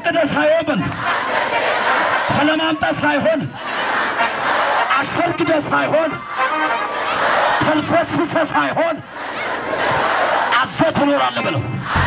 አስፈቅደ ሳይሆን ተለማምጠ ሳይሆን አሸርግደ ሳይሆን ተልፈስፍሰ ሳይሆን አዘ ትኖራለህ ብለው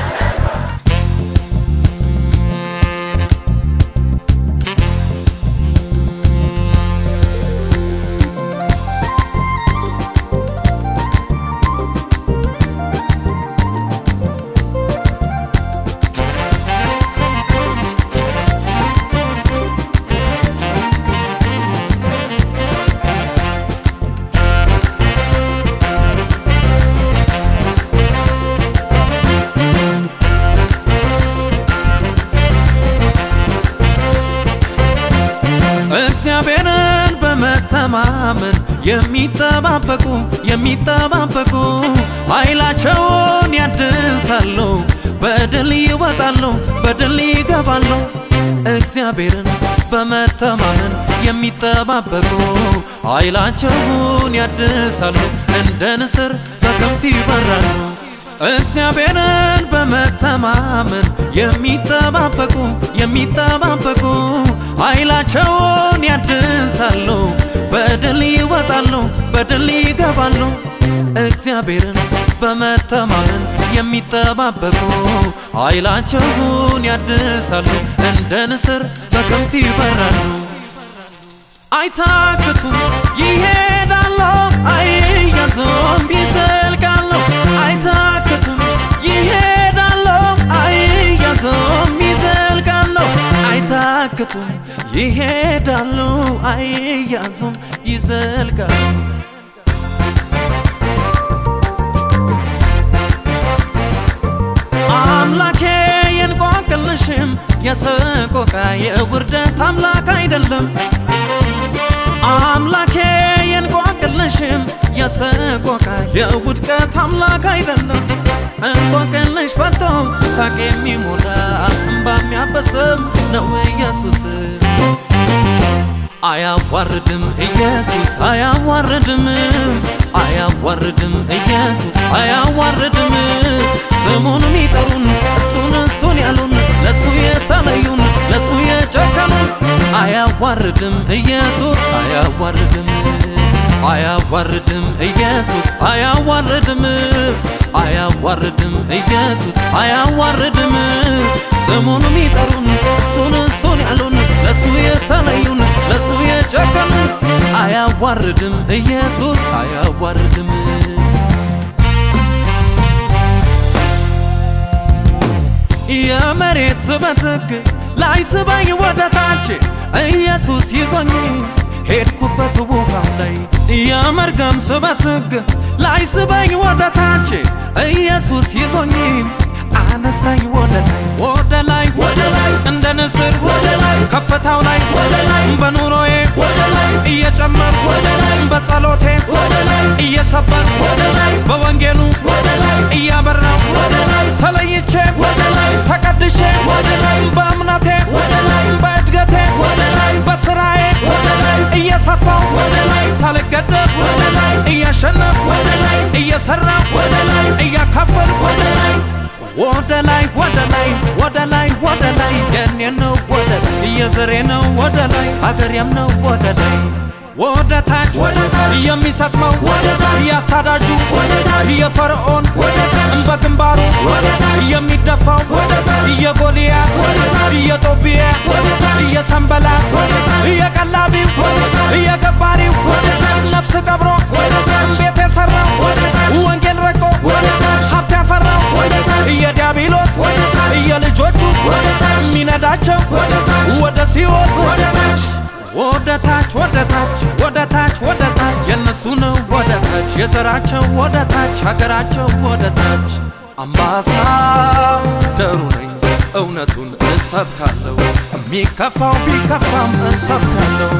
እግዚአብሔርን በመተማመን የሚጠባበቁ የሚጠባበቁ ኃይላቸውን ያድሳሉ፣ በድል ይወጣሉ፣ በድል ይገባሉ። እግዚአብሔርን በመተማመን የሚጠባበቁ ኃይላቸውን ያድሳሉ፣ እንደ ንስር በክንፍ ይበራሉ። እግዚአብሔርን በመተማመን የሚጠባበቁ የሚጠባበቁ ኃይላቸውን ያድሳሉ፣ በድል ይወጣሉ፣ በድል ይገባሉ። እግዚአብሔርን በመተማመን የሚጠባበቁ ኃይላቸውን ያድሳሉ፣ እንደ ንስር በክንፍ ይበራሉ። አይታክቱም፣ ይሄዳሉ፣ አይያዙም፣ ይዘልቃሉ። አይታክቱም፣ ይሄዳሉ፣ አይያዙም፣ ይዘልቃሉ። አይታክቱም፣ ይሄዳሉ፣ አይያዙም፣ ይዘልቃሉ። አምላኬ የእንቆቅልሽም የሰቆቃ የውርደት አምላክ አይደለም። አምላኬ የእንቆቅልሽም የሰቆቃ የውድቀት አምላክ አይደለም። እንቆቅልሽ ፈቶ ሳቅ የሚሞላ እምባ የሚያበስም ነው ኢየሱስ። አያዋርድም ኢየሱስ አያዋርድም አያዋርድም ኢየሱስ አያዋርድም ስሙን የሚጠሩን እሱን እሱን ያሉን ለሱ የተለዩን ለሱ የጨከኑን አያዋርድም ኢየሱስ አያዋርድም አያዋርድም ኢየሱስ አያዋርድም አያዋርድም ኢየሱስ አያዋርድም ስሙን የሚጠሩን እሱን እሱን ያሉን ለሱ የተለዩን ለሱ የጨከኑን አያዋርድም ኢየሱስ አያዋርድም የመሬት ስበት ሕግ ላይ ስበኝ ወደ ታች ኢየሱስ ይዞኝ ሄድኩበት ውሃው ላይ የመርገም ስበት ሕግ ላይ ስበኝ ወደ ታች ኢየሱስ ይዞኝ አነሳኝ ወደ ላይ ወደ ላይ ወደ ላይ እንደ ንስር ወደ ላይ ከፍታው ላይ ወደ ላይ በኑሮዬ ወደ ላይ እየጨመር ወደ ላይ በጸሎቴ ወደ ላይ እየሰበር ወደ ላይ በወንጌሉ ወደ ላይ እያበራው ወደ ላይ ተለይቼ ወደ ላይ ተቀድሼ ወደ ላይ በእምነቴ ወደ ላይ በእድገቴ ወደ ላይ በስራዬ ወደ ላይ እየሰፋው ወደ ላይ ሳልገደብ ወደ ላይ እያሸነፍ ወደ ላይ እየሰራው ወደ ላይ እያካፈል ወደ ላይ ወደ ላይ ወደ ላይ ወደ ላይ ወደ ላይ የኔ ነው ወደ ላይ የዘሬ ነው ወደ ላይ ሀገሬም ነው ወደ ላይ ወደ ታች ወደ ታች የሚሰጥመው ወደ ታች ያሳዳጁ ወደ ታች የፈርዖን ወደ ታች በግንባሩ ወደ ታች የሚደፋው ወደ ታች የጎልያድ ወደ ታች የጦቢያ ወደ ታች የሰንበላ ወደ ታች የቀላቢው ወደ ታች የገባሪው ወደ ታች ነፍስ ቀብሮ ወደ ታች ቤት የሰራው ወደ ታች ወንጌል ረግጦ ወደ ታች ሀብት ያፈራው ወደ ታች የዲያብሎስ ወደ ታች የልጆቹ ወደ ታች የሚነዳቸው ወደ ታች ወደ ሲኦል ወደ ታች ወደ ታች ወደ ታች ወደ ታች ወደ ታች የነሱ ነው ወደ ታች የዘራቸው ወደ ታች ሀገራቸው ወደ ታች አምባሳደሩ ነኝ እውነቱን እሰብካለሁ የሚከፋው ቢከፋም እሰብካለሁ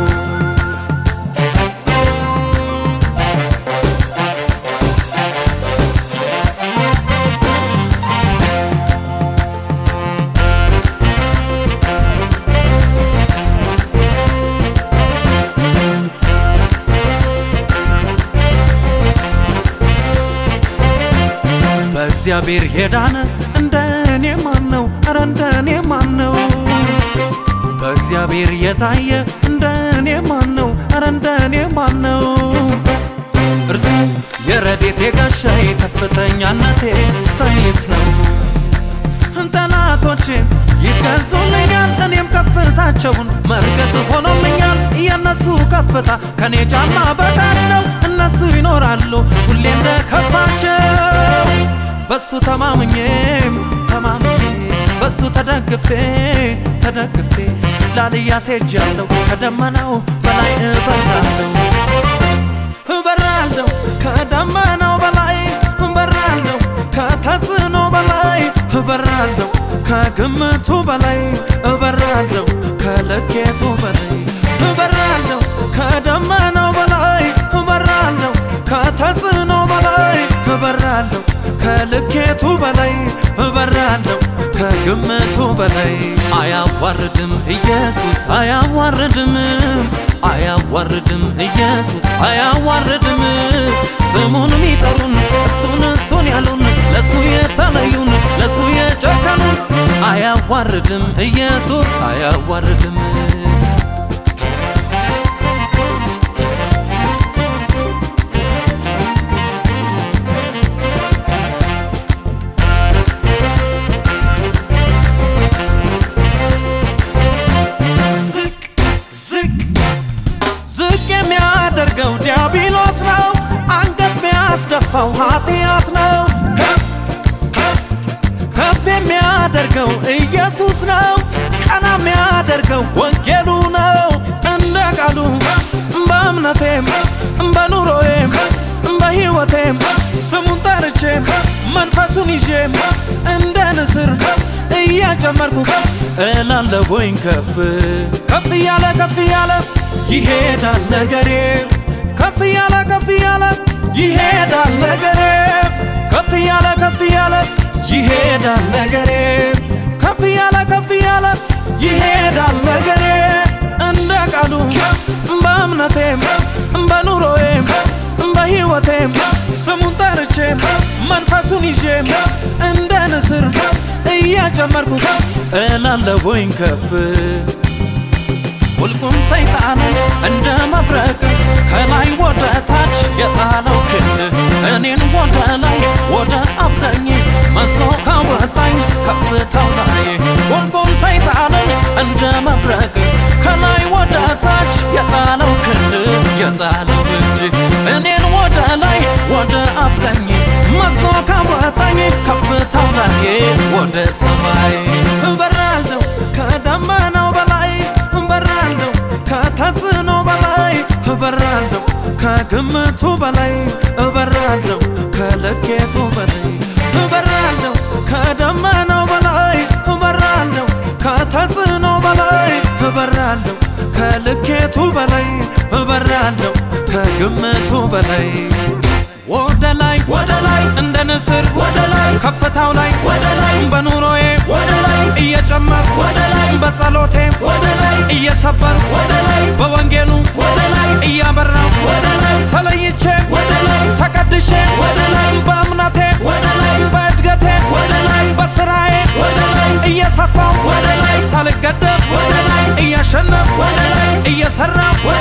በእግዚአብሔር የዳነ እንደ እኔ ማን ነው? ኧረ እንደ እኔ ማን ነው? በእግዚአብሔር የታየ እንደ እኔ ማን ነው? ኧረ እንደ እኔ ማን ነው? እርሱ የረዴቴ ጋሻዬ ከፍተኛነቴ ሰይፍ ነው። ጠላቶቼ ይገዙልኛል፣ እኔም ከፍታቸውን መርገጥ ሆኖልኛል። የእነሱ ከፍታ ከኔ ጫማ በታች ነው። እነሱ ይኖራሉ ሁሌ እንደ ከፋቸው። በሱ ተማምኜ ተማምኜ በሱ ተደግፌ ተደግፌ ላልያ ሴጃለሁ ከደመናው በላይ እበራለሁ እበራለሁ ከደመናው በላይ እበራለሁ ከተጽዕኖ በላይ እበራለሁ ከግምቱ በላይ እበራለሁ ከልኬቱ በላይ እበራለሁ ከደመናው በላይ እበራለሁ ከተጽዕኖ በላይ እበራለሁ ከልኬቱ በላይ እበራለሁ ከግምቱ በላይ አያዋርድም ኢየሱስ አያዋርድም አያዋርድም ኢየሱስ አያዋርድም ስሙን ሚጠሩን እሱን እሱን ያሉን ለሱ የተለዩን ለሱ የጨከኑን አያዋርድም ኢየሱስ አያዋርድም ዝቅ ዝቅ ዝቅ የሚያደርገው ዲያብሎስ ነው። አንገት የሚያስደፋው ኃጢአት ነው። ከፍ ከፍ ከፍ የሚያደርገው ኢየሱስ ነው። ቀና የሚያደርገው ወንጌሉ ነው። እንደ ቃሉ በእምነቴም በኑሮዬም በሕይወቴም ስሙን ጠርቼም መንፈሱን ይዤም እንደ ንስር እያጨመርኩ እላለሁኝ ከፍ ከፍ እያለ ከፍ እያለ ይሄዳል ነገሬ ከፍ እያለ ከፍ እያለ ይሄዳል ነገሬ ከፍ እያለ ከፍ እያለ ይሄዳል ነገሬ ከፍ እያለ ከፍ እያለ ይሄዳል ነገሬ እንደ ቃሉ በእምነቴም በኑሮዬም በሕይወቴም ስሙን ጠርቼም መንፈሱን ይዤም እንደ ንስር እያጨመርኩ እላለሁኝ ከፍ ቁልቁም ሰይጣንን እንደ መብረቅ ከላይ ወደ ታች የጣለው ክንድ እኔን ወደ ላይ ወደ አብቀኝ መዞ ካወጣኝ ከፍታው ላይ ቁልቁም ሰይጣንን እንደ መብረቅ ከላይ ወደ ታች የጣለው ክንድ የጣለው እጅ እኔን ወደ ላይ ወደ አብቀኝ መዞ ካወጣኝ ከፍታው ላይ ወደ ሰማይ እበራለሁ ከደመናው በላይ እበራለሁ ከተጽዕኖ በላይ እበራለሁ ከግምቱ በላይ እበራለሁ ከልኬቱ በላይ እበራለሁ ከደመናው በላይ እበራለሁ ከተጽዕኖ በላይ እበራለሁ ከልኬቱ በላይ እበራለሁ ከግምቱ በላይ ወደ ላይ ወደ ላይ እንደ ንስር ወደ ላይ ከፍታው ላይ ወደ ላይ በኑሮዬ ወደ ላይ እየጨመር ወደ ላይ በጸሎቴ ወደ ላይ እየሰበር ወደ ላይ በወንጌሉ ወደ ላይ እያበራው ወደ ላይ ተለይቼ ወደ ላይ ተቀድሼ ወደ ላይ በእምነቴ ወደ ላይ በእድገቴ ወደ ላይ በስራዬ ወደ ላይ እየሰፋው ወደ ላይ ሳልገደብ ወደ ላይ እያሸነፍ ወደ ላይ እየሰራ ወደ